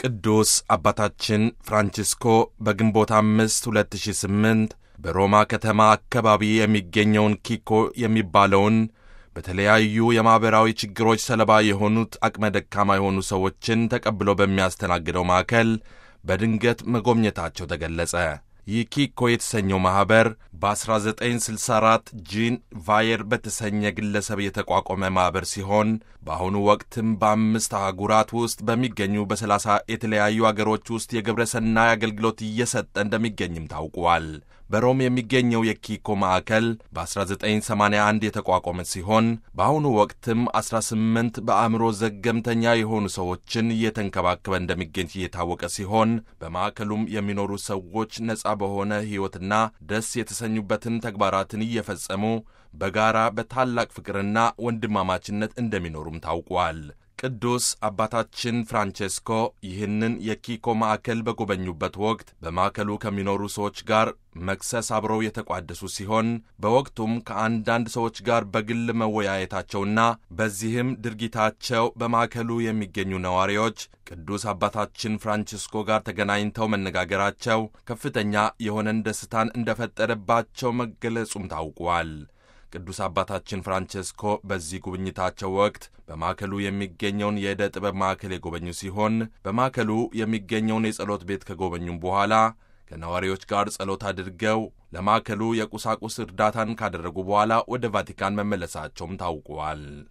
ቅዱስ አባታችን ፍራንቺስኮ በግንቦት አምስት 2008 በሮማ ከተማ አካባቢ የሚገኘውን ኪኮ የሚባለውን በተለያዩ የማኅበራዊ ችግሮች ሰለባ የሆኑት አቅመ ደካማ የሆኑ ሰዎችን ተቀብሎ በሚያስተናግደው ማዕከል በድንገት መጎብኘታቸው ተገለጸ። ይህ ኪኮ የተሰኘው ማኅበር በ1964 ጂን ቫየር በተሰኘ ግለሰብ የተቋቋመ ማኅበር ሲሆን በአሁኑ ወቅትም በአምስት አህጉራት ውስጥ በሚገኙ በሰላሳ የተለያዩ አገሮች ውስጥ የግብረ ሰናይ አገልግሎት እየሰጠ እንደሚገኝም ታውቋል። በሮም የሚገኘው የኪኮ ማዕከል በ1981 የተቋቋመ ሲሆን በአሁኑ ወቅትም 18 በአእምሮ ዘገምተኛ የሆኑ ሰዎችን እየተንከባከበ እንደሚገኝ እየታወቀ ሲሆን በማዕከሉም የሚኖሩ ሰዎች ነጻ በሆነ ሕይወትና ደስ የተሰኙበትን ተግባራትን እየፈጸሙ በጋራ በታላቅ ፍቅርና ወንድማማችነት እንደሚኖሩም ታውቋል። ቅዱስ አባታችን ፍራንቼስኮ ይህንን የኪኮ ማዕከል በጎበኙበት ወቅት በማዕከሉ ከሚኖሩ ሰዎች ጋር መክሰስ አብረው የተቋደሱ ሲሆን በወቅቱም ከአንዳንድ ሰዎች ጋር በግል መወያየታቸውና በዚህም ድርጊታቸው በማዕከሉ የሚገኙ ነዋሪዎች ቅዱስ አባታችን ፍራንቺስኮ ጋር ተገናኝተው መነጋገራቸው ከፍተኛ የሆነን ደስታን እንደፈጠረባቸው መገለጹም ታውቋል። ቅዱስ አባታችን ፍራንቼስኮ በዚህ ጉብኝታቸው ወቅት በማዕከሉ የሚገኘውን የዕደ ጥበብ ማዕከል የጎበኙ ሲሆን በማዕከሉ የሚገኘውን የጸሎት ቤት ከጎበኙም በኋላ ከነዋሪዎች ጋር ጸሎት አድርገው ለማዕከሉ የቁሳቁስ እርዳታን ካደረጉ በኋላ ወደ ቫቲካን መመለሳቸውም ታውቋል።